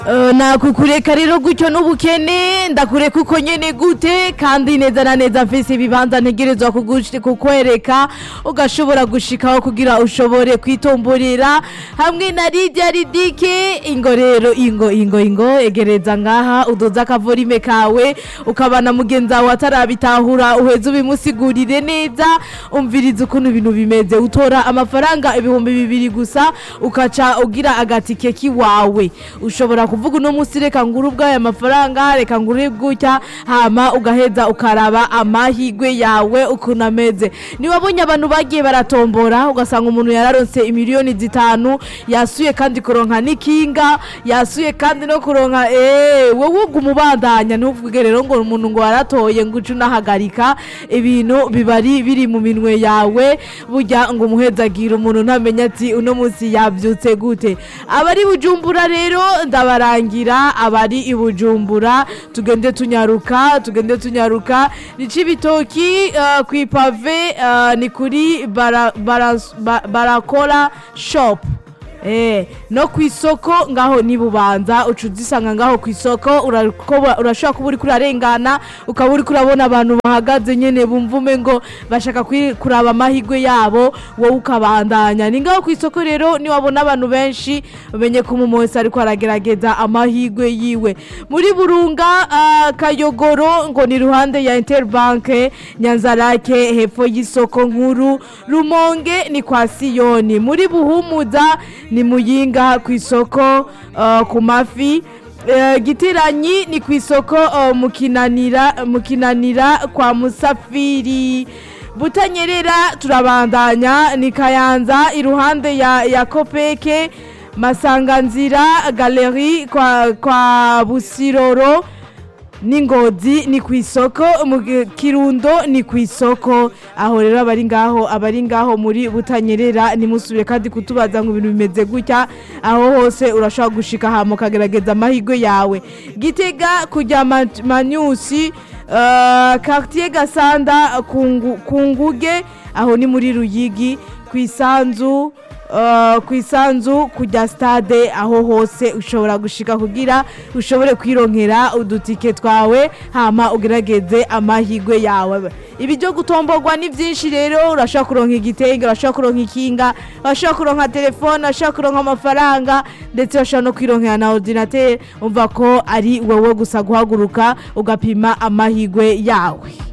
Uh, nakukureka rero gutyo n'ubukene ndakureka uko nyene gute kandi neza na neza mfise ibibanza ntegerezwa kugush- kukwereka ugashobora gushikaho kugira ushobore kwitomborera hamwe na Lydia Ridike ingo rero ingo ingo ingo egereza ngaha udoza akavorime kawe ukabana mugenzi wawe atarabitahura uheze ubimusigurire neza umviriza ukuntu ibintu bimeze utora amafaranga ibihumbi bibiri gusa ukaca ugira agatike kiwawe ushobora kuvuga uno munsi reka ngure ubwaya mafaranga reka ngure gutya hama ugaheza ukaraba amahigwe yawe ukuntu ameze niwabonye abantu bagiye baratombora ugasanga umuntu yararonse imiliyoni zitanu yasuye kandi kuronka n'ikinga yasuye kandi no kuronka eee wowe uguma ubandanya ntuvuge rero ngo umuntu ngo waratoye ngo uce unahagarika ibintu biba ari biri mu minwe yawe burya ngo umuhezagire umuntu ntamenya ati uno munsi yabyutse gute abari bujumbura rero ndabarangira abari i bujumbura tugende tunyaruka tugende tunyaruka ni cibitoki uh, ku ipave uh, ni kuri bara, bara, ba- barakora shop Eh, no ku isoko ngaho ni bubanza uca uzisanga ngaho ku isoko urakoba- urashobora kuba uriko urarengana ukaba uriko urabona abantu bahagaze nyene bumva ume ngo bashaka kwi- kuraba amahigwe yabo wowe ukabandanya ni ngaho ku isoko rero niwabona abantu benshi umenye ko umuntu wese ariko aragerageza amahigwe yiwe muri burunga ah, kayogoro ngo ni ruhande ya interbanke nyanzarake hepfo y'isoko nkuru rumonge ni kwa siyoni muri buhumuza ni muyinga ku isoko ah, ku mafi Eh, gitiranyi ni ku isoko ah, mu kinanira mu kinanira kwa musafiri butanyerera turabandanya ni kayanza iruhande ya, ya kopeke masanganzira galeri kwa, kwa busiroro n'ingozi ni ku isoko mu gi- kirundo ni ku isoko aho rero abari ngaho abari ngaho muri butanyerera nimusubire kandi kutubaza ngo ibintu bimeze gutya aho hose urashobora gushika hama ukagerageza amahirwe yawe gitega kujya Ma- manyusi uh, quartier gasanda ku Ngu- ku nguge aho ni muri ruyigi ku isanzu Uh, ku isanzu kujya stade aho hose ushobora gushika kugira ushobore kwironkera udutike twawe hama ugerageze amahigwe yawe ibi byo gutomborwa ni byinshi rero urashobora kuronka igitenge urashobora kuronka ikinga urashobora kuronka telefone urashobora kuronka amafaranga ndetse urashobora no kwironkera na ordinateur umva ko ari wowe gusa guhaguruka ugapima amahigwe yawe